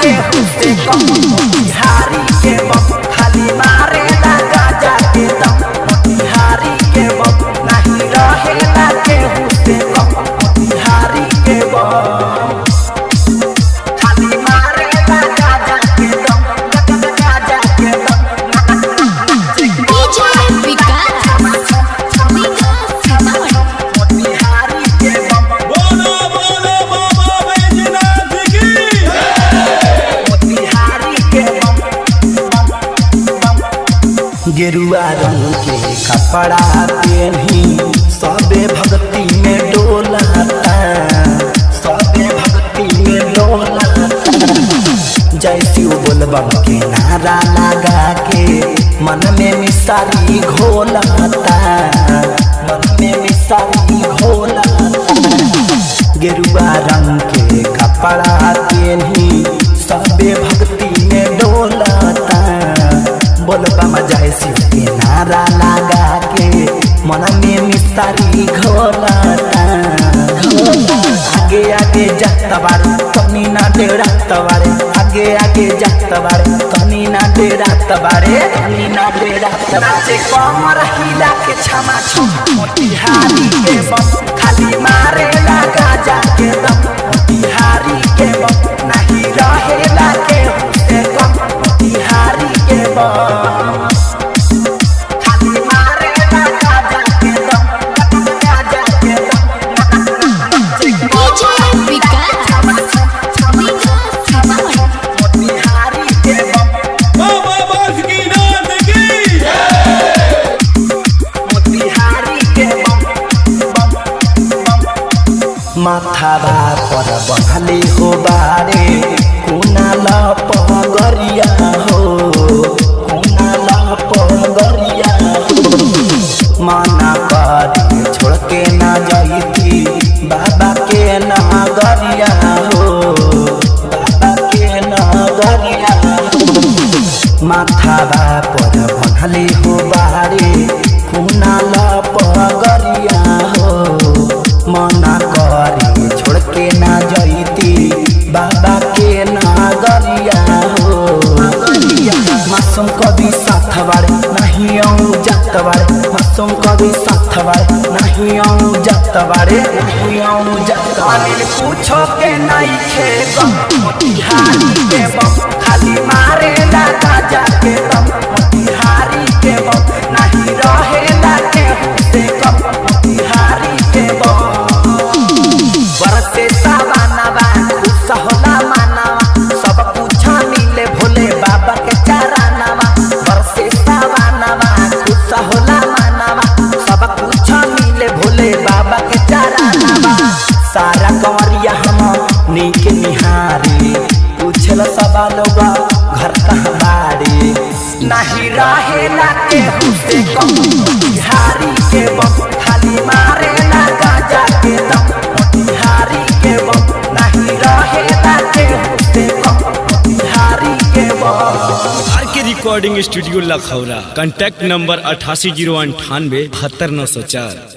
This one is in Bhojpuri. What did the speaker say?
केहू से कम बिहारी के बम खाली मारे ला गाजा के दम बिहारी के बम नहीं रहेला केहू से कम बिहारी के बम खाली मारे ला गाजा के दम गाजा के दम DJ विकास विकास सीतामढ़ी बिहारी के बम बोलो बोलो बाबा बैजनाथ की बिहारी के बम गेरुआ रंग के कपड़ा पेन्ही सबे भक्ति में डोलाता सबे भक्ति में डोलाता जय शिव बोलबम के नारा लगा के मन में मिसारी घोलाता मन में मिसारी घोलाता गेरुआ रंग के कपड़ा पेन्ही सबे भक्ति में डोलाता बोलबम जय शिव के नारा लगा के मन में मिसारी घोलाता आगे आगे जाता बारे तनी ना डेरा तबारे आगे आगे जाता बारे तनी ना डेरा तबारे तनी ना डेरा तबारे कमर हिला के छमा छम मोतिहारी के बम खाली मारे ला गाजा के दम मोतिहारी के बम नहीं रहेला के से कम मोतिहारी के बम खाली मारे ला गाजा के दम गाजा के दम DJ विकास विकास सीतामढ़ी बिहारी के बम बाबा बासुकीनाथ की बिहारी के बम माथाबा पर बहले हो बारे कुनाल पगरिया हो कुनाल पगरिया हो माना करी छोड़ के ना जाइती बाबा के नगरिया हो बाबा के नगरिया हो माथाबा पर बहले हो बारे कुनाल पगरिया हो मना करी छोड़ के ना जईती बाबा के नागरिया हो मासूम कभी साथ बारे नहीं आऊँ जात बारे मासूम कभी साथ बारे नहीं आऊँ जात बारे नहीं आऊँ जात बारे पूछो के नहीं खे गम मोतिहारी के बम खाली मारे ला गाजा के दम मोतिहारी के बम नहीं रहेला के से कम मोतिहारी के बम बरसे सावानवा खुश होला मानवा सब कुछ मिले भोले बाबा के चरनवा बरसे सावानवा खुश होला मानवा सब कुछ मिले भोले बाबा के चरनवा सारा कंवरिया हम नीक निहारी पूछल सब लोग घर कहाँ बाड़ी नहीं रहेला केहू से कम बिहारी के बम खाली मारेला गाजा के दम बिहारी के बम नहीं रहेला केहू से कम बिहारी के बम आर के recording studio Lakhaura contact number अठासी जीरो अंठानवे बहत्तर नौ सौ चार